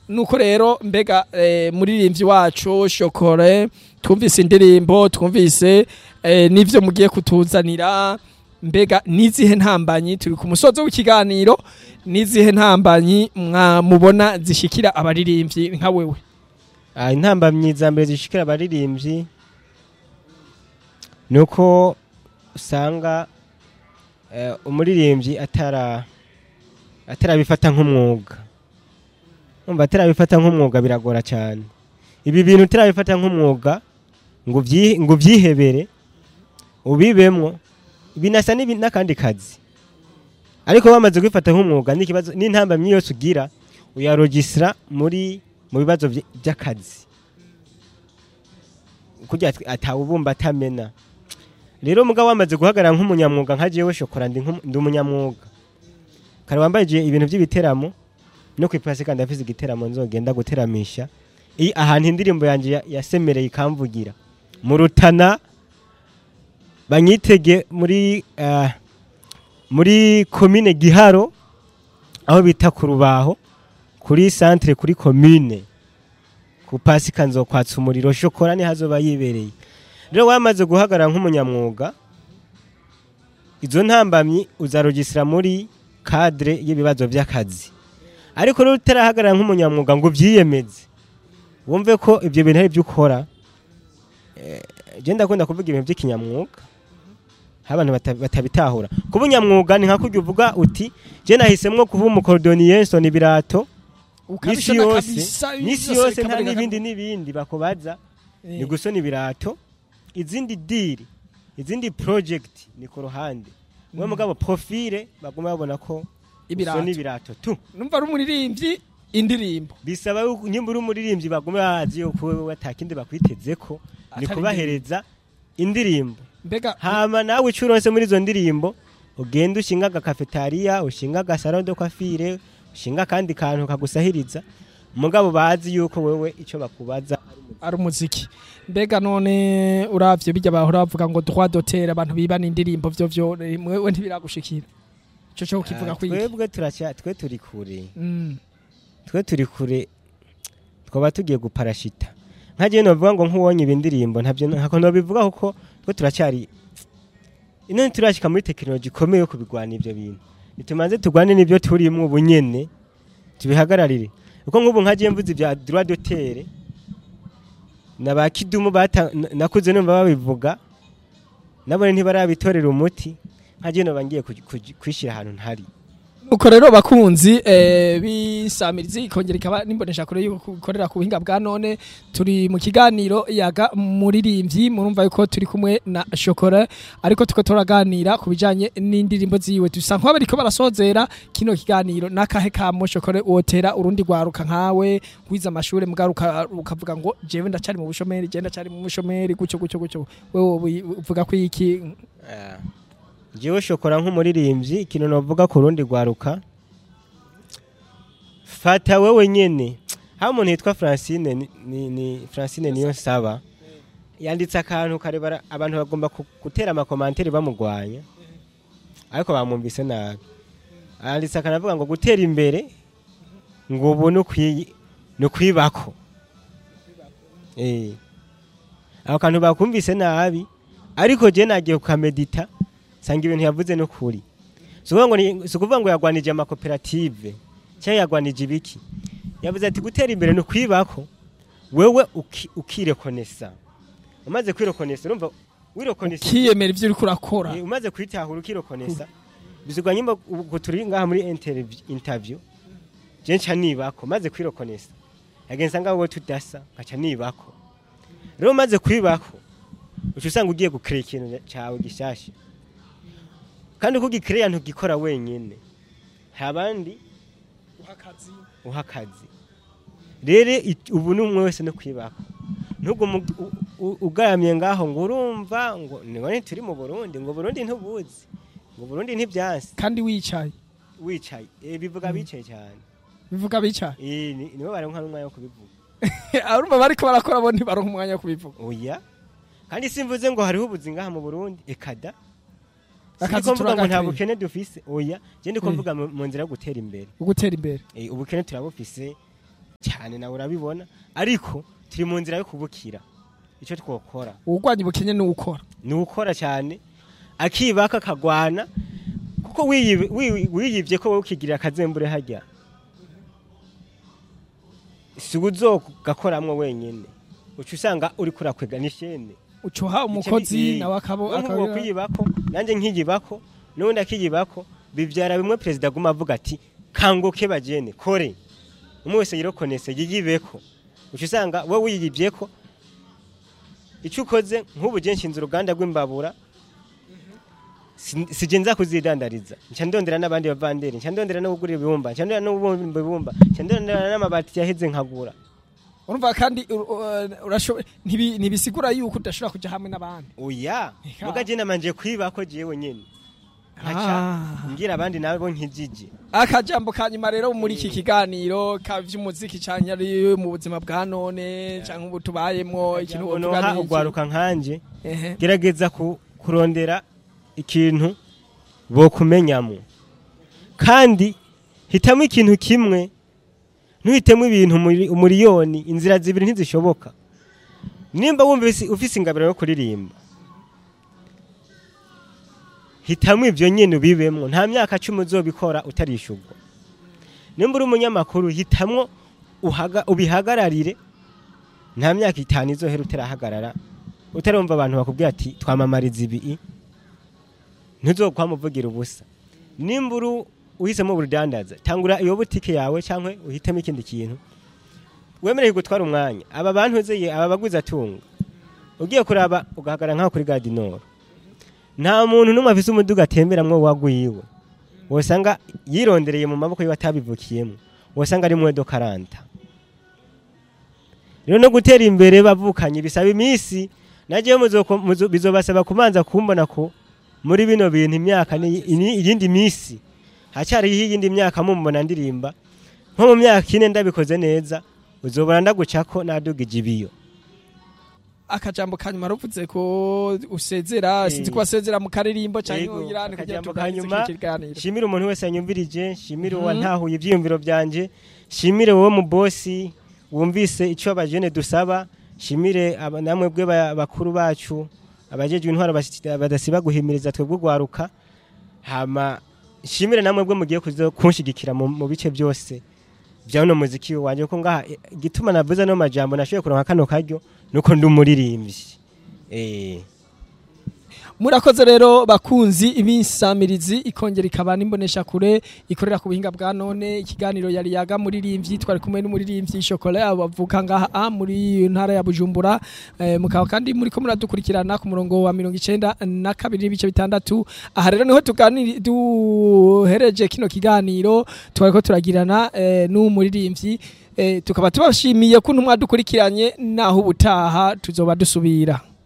nuko rero mbega eh, muririmbyi wacu shokore twumvise indirimbo twumvise eh, n'ivyo mugiye kutuzanira mbega nizihe ntambanyi turi ku musozo w'ikiganiro nizihe ntambanyi mwamubona zishikira abaririmbyi nka wewe Ah, intambamyi za mbere zishikira abaririmbyi ni uko usanga eh, umuririmbyi atara atarabifata nk'umwuga umva atarabifata nk'umwuga biragora cyane ibi bintu utarabifata nk'umwuga ngo ubyi- ngo ubyihebere ubibemwo binasa n'ibi- n'akandi kazi ariko bamaze kubifata nk'umwuga n'ikibazo n'intambamyi yose ugira uyarogisira muri mu bibazo vy- by'akazi kugira ati- atawubumba atamena rero mugabo wamaze guhagarara nk'umunyamwuga nka jewe shokora ndi nk'umu- ndi umunyamwuga kare wambaye je ibintu by'ibiteramo no kwipasi kandi afise igiteramo nzogenda guteramisha i ahantu indirimbo yanje ya- yasemereye ikamvugira mu rutana banyitege muri ah, muri komine giharo aho bita ku rubaho kuri centre kuri commune ku pasika nzokwatsa umuriro shokora ni hazoba yibereye rero wamaze guhagarara nk'umunyamwuga izo ntambamyi uzarogisira muri cadre y'ibibazo by'akazi ariko rero utarahagarara nk'umunyamwuga ngo ubyiyemeze wumve ko ibyo bintu ari byo ukora eh, je ndakunda kuvuga ibintu by'ikinyamwuga aho abantu bata- batabitahura kuba unyamwuga ni nka kurya uvuga uti je nahisemwo kuba umukorodoniye nsona ibirato n'isi Ukabishona yose kabisa, n'isi byose yose nta bikaboneka n'ibindi ko- n'ibindi bakubaza Eh, ni gusona ibirato izindi diri izindi project ni ku ruhande mwe mugabo profile baguma babona ko ibirato. usona ibirato tu numva ari umuririmbyi indirimbo bisaba yuko nyimba uri umuririmbyi baguma bazi yuko wewe atakindi bakwitezeko ni Atari kubahereza indirimbo mbega hama nawe icyo uronse muri izo ndirimbo ugenda ushinga agakafetariya ushinga agasaro de kwafire ushinga akandi kantu kagusahiriza mugabo bazi yuko wewe icyo bakubaza ari umuziki mbega none uravye bijya bahora bavuga ngo droit d'auteur abantu bibana indirimbo vyo vyo eh, mwewe ntibiragushikira ico cyo kivuga Ah, kwiki twebwe turacya twe turi kure Mm. twe turi kure twaba tugiye guparashita nkagiye novuga ngo nk'uwonye ibi ndirimbo ntabyo ntako nobivuga kuko twe turacyari ino turashika muri tekinoloji ikomeye yo kubigwana ivyo bintu nitumanze tugwane n'ivyo turimwo ubu nyene tubihagararire kuko nk'ubu nkagiye mvuze ibya droit d'auteur na ba kidumu bata na- nakuze numva babivuga nabone ntibarabitorera umuti nkagiye noba ngiye kuj- kuj- kwishira ahantu ntari uko rero bakunzi eh, bisamirizi ikongera ikaba nimbonesha kure yuko ikorera ku buhinga bwa none turi mu kiganiro yaga muririmbyi murumva yuko turi kumwe na shokora ariko tuko turaganira ku bijanye n'indirimbo ziwe dusa nk'aho bariko barasozera kino kiganiro n'akahe kamo shokora wotera urundi rwaruka nkawe wize amashure mugaruka ukavuga ngo jewe ndacari mu bushomeri je ndacari mu bushomeri gucyo gucyo gucyo wewe uvuga ko iki Ah. jewe shokora nk'umuririmbyi ikintu novuga ku rundi rwaruka fata wewe nyene haba umuntu yitwa francine ni, ni, ni francine niyo nsaba yanditse akantu karebara abantu bagomba ku- gutera amakomantere bamugwanya ariko bamwumvise nabi yanditse akantu avuga ngo gutera imbere ngo ubu ni ukwi- ni ukwibako Eh. ako kantu bakumvise nabi ariko je nagiye kukamedita sanga ibintu yavuze no kuri si ukuvuga ngo ni- si ukuvuga ngo yagwanije amakoperative cyangwa yagwanije ibiki yavuze ati gutera imbere ni ukwibako wewe uki- ukirekonesa umaze kwirekonesa urumva wirekonesa kiyemera ivyo uriko urakora Eh, umaze kwitahura ukirekonesa bisigwa nyimba ubwo turi ngaha muri interview- interview je nca nibako maze kwirekonesa yagenza ngaho wowe tudasa nkaca nibako rero umaze kwibako uca usanga ugiye gukira ikintu cyawe gishasha kandi uko ugikiriya ntugikora wenyine hari abandi uha akazi rero it- ubu ni umwe wese no kwibaka ntugume u- u- ugaramye ngaho ngo urumva ngo none turi mu burundi ngo burundi ntubuzi ngo burundi ntibyansi kandi wicaye wicaye Eh, bivuga bicaye cyane bivuga bicaye Eh, ni- nibo baronka n'umwanya wo kubivuga arumva bariko barakora bo ntibaronka umwanya wo kubivuga oya kandi simvuze ngo hariho ubuzi ngaha mu burundi ekada Akazi Siniko mvuga ngo nta turagakwiye. bukene dufise oya je ndiko Eh. mvuga mu mu nzira yo gutera imbere ugutera imbere Eh, ubukene turabufise cyane nawe urabibona ariko turi mu nzira yo kubukira icyo twokora uwurwanya ubukene ni ukora ni ukora cyane akibaka akagwana kuko wiyibe- wi- wiyibye ko wowe ukigirira akazembure hajya si uzogakoramwo wenyine uca usanga uri kurakwega n'ishene ucuha umukozi nawe akabo akabo akabira kwiyibako nanjye nkiyibako n'ubundi akiyibako bibyara bimwe perezida aguma avuga ati kanguke bagene kore umwe wese yirokonese yiyibeko uca usanga wowe wiyibyeko icyo ukoze nk'ubu je nshinze uruganda rw'imbabura si- sije nza kuzidandariza nca ndondera n'abandi bavanderi nca ndondera no kugura ibibumba nca ndondera no kubumba ibibumba nca ndondera n'amabati yaheze nkagura urumva kandi ur- ur- urashoboye ntibi- ntibisigura yuko udashobora kuja hamwe n'abandi oya Eka. muga je namanje kwibako jewe nyene nkaca Ah. ngira abandi nabo nkijije akajambo ka nyuma rero muri iki kiganiro ka vy'umuziki canke ari mu buzima bwa none canke ubu tubayemwo ikintu wovuga noha ni iki? ugwaruka nkanje Ehe. gerageza ku- kurondera ikintu bokumenyamo kandi hitamo ikintu kimwe ntuhitemo ibintu umuri- umuriyoni inzira zibiri ntizishoboka nimba wumva ufise- ufise ingabiro yo kuririmba hitamo ibyo nyine ubibemwo nta myaka cumi uzobikora utarishurwa nimba uri umunyamakuru hitamwo uhaga- ubihagararire nta myaka itanu izohera utarahagarara utarumva abantu bakubwira ati twamamariza ibi ntuzokwamuvugira ubusa nimba uri uhisemo ubudandaza tangura iyo butike yawe cyangwa uhitemo ikindi kintu wemereye gutwara umwanya aba bantu uzeye aba baguze atunga ugiye kuraba ugahagarara nk'aho kuri gadinoro nta muntu n'umwe afise umuduga atemberamwo wagwiwe wosanga yirondereye mu maboko yiwe atabivukiyemo wosanga ari mwedo karanta rero no gutera imbere bavukanye bisaba iminsi nagiye bizobasaba kumanza kumbona ko muri bino bintu imyaka ni ini- iyindi minsi hacyariho iyindi myaka mumbona ndirimba nko mu myaka ine ndabikoze neza uzobona ndagucako nadugije ibiyo akajambo ka nyuma ruvuze ko usezera Eh. sinzi ko wasezera mu karirimbo canke Yego, uyirane kugira akajambo tuganirize ka nyuma, kino kiganiro shimire umuntu wese yanyumvirije shimire Mhm. uwantahuye ibyiyumviro byanje shimire wowe mu bosi wumvise icyo abajene dusaba shimire aba- namwe bwe ba- bakuru bacu abajejwe intwaro basi- badasiba guhimiriza twebwe ugwaruka hama shimire namwe bwe mugiye kuzo kunshigikira mu mu bice byose bya uno muziki wanje ko ngaha eh, igituma navuze no majambo nashoboye kuronka kano karyo nuko ndi umuririmbyi eh murakoze rero bakunzi ibisamirizi ikongera ikaba n'imbonesha kure ikorera ku buhinga bwa none ikiganiro yari yaga muririmbyi twari kumwe n'umuririmbyi Chocolat bavuka ngaha a muri ntara ya Bujumbura eh, mukaba kandi muri ko muradukurikirana ku murongo wa 92 na kabiri n'ibice bitandatu aha rero niho tuganiri duhereje kino kiganiro twariko turagirana eh, n'umuririmbyi eh, tukaba tubashimiye kuntu mwadukurikiranye naho ubutaha tuzoba dusubira